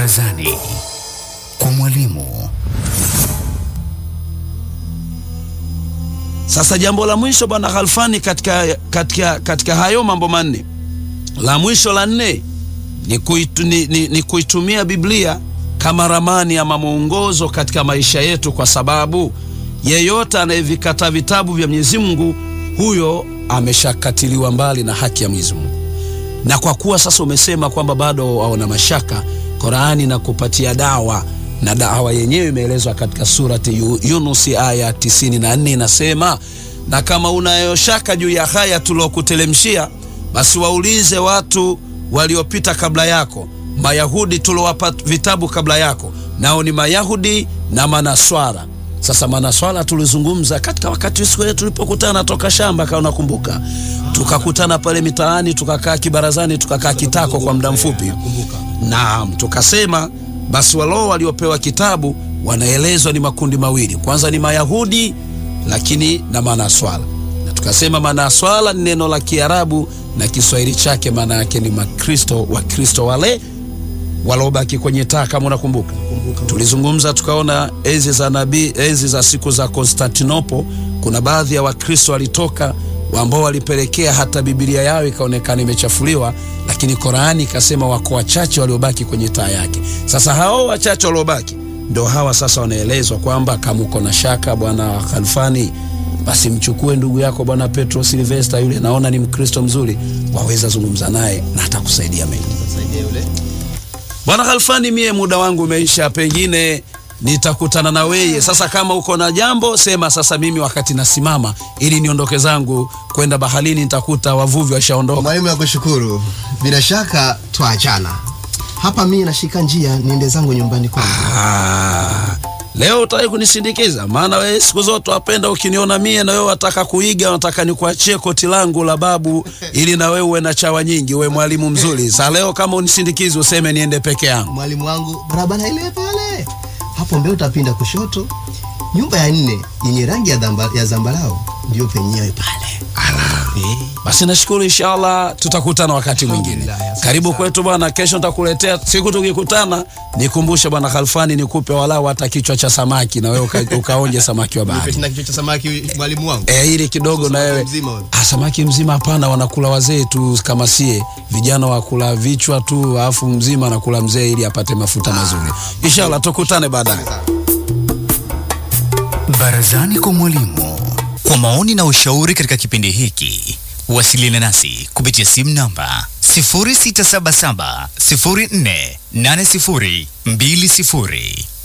Barazani kwa mwalimu. Sasa jambo la mwisho bwana Khalfani, katika, katika, katika hayo mambo manne, la mwisho la nne ni, kuitu, ni, ni, ni kuitumia Biblia kama ramani ama mwongozo katika maisha yetu, kwa sababu yeyote anayevikata vitabu vya Mwenyezi Mungu huyo ameshakatiliwa mbali na haki ya Mwenyezi Mungu. Na kwa kuwa sasa umesema kwamba bado waona mashaka, Qur'ani na kupatia dawa na dawa yenyewe imeelezwa katika surati Yunus aya 94 inasema, na kama unayo shaka juu ya haya tuliokutelemshia, basi waulize watu waliopita kabla yako, Mayahudi tuliowapa vitabu kabla yako, nao ni Mayahudi na Manaswara. Sasa Manaswara tulizungumza katika wakati siku ile tulipokutana toka shamba, kama unakumbuka, tukakutana pale mitaani, tukakaa kibarazani, tukakaa kitako kwa muda mfupi. Naam, tukasema basi waloo waliopewa kitabu wanaelezwa ni makundi mawili. Kwanza ni Mayahudi lakini na Manaswala, na tukasema Manaswala ni neno la Kiarabu na Kiswahili chake maana yake ni Makristo, Wakristo wale waliobaki kwenye taa, kama unakumbuka. Tulizungumza tukaona enzi za nabii, enzi za siku za Konstantinopo, kuna baadhi ya Wakristo walitoka ambao walipelekea hata Biblia yao ikaonekana imechafuliwa, lakini Qur'ani ikasema wako wachache waliobaki kwenye taa yake. Sasa hao wachache waliobaki ndio hawa sasa wanaelezwa kwamba kama uko na shaka, bwana Khalfani, basi mchukue ndugu yako bwana Petro Silvester, yule naona ni Mkristo mzuri, waweza zungumza naye na atakusaidia mengi. Bwana Khalfani, mie muda wangu umeisha, pengine nitakutana na weye sasa. Kama uko na jambo sema sasa, mimi wakati nasimama ili niondoke zangu kwenda baharini, nitakuta wavuvi washaondoka. Mwalimu, nakushukuru. Bila shaka twaachana hapa, mimi nashika njia niende zangu nyumbani kwangu. Ah, leo utaki kunisindikiza? Maana wewe siku zote wapenda ukiniona mie na wewe wataka kuiga, wataka nikuachie koti langu la babu ili na wewe uwe na chawa nyingi, uwe mwalimu mzuri. Sasa leo kama unisindikizi, useme niende peke yangu. Mwalimu wangu, barabara ile pale hapo mbele utapinda kushoto, nyumba ya nne yenye rangi ya, dhamba, ya zambarau ndio penyewe pale. Eh. Basi nashukuru, inshallah tutakutana wakati mwingine. Alhamdulillah, asante Karibu sana. kwetu bwana, kesho nitakuletea. Siku tukikutana nikumbushe bwana Khalfani, nikupe walau hata kichwa cha samaki na wewe uka, ukaonje samaki wa Nipe bahari. tena kichwa cha samaki mwalimu wangu. Eh, ili kidogo na Samaki wewe mzima wewe. ah, samaki mzima hapana, wanakula wazee tu kama sie vijana wakula vichwa tu, alafu mzima anakula mzee ili apate mafuta mazuri. Inshallah tukutane baadaye. Barazani kwa mwalimu. Kwa maoni na ushauri katika kipindi hiki, wasiliana nasi kupitia simu namba 0677 048020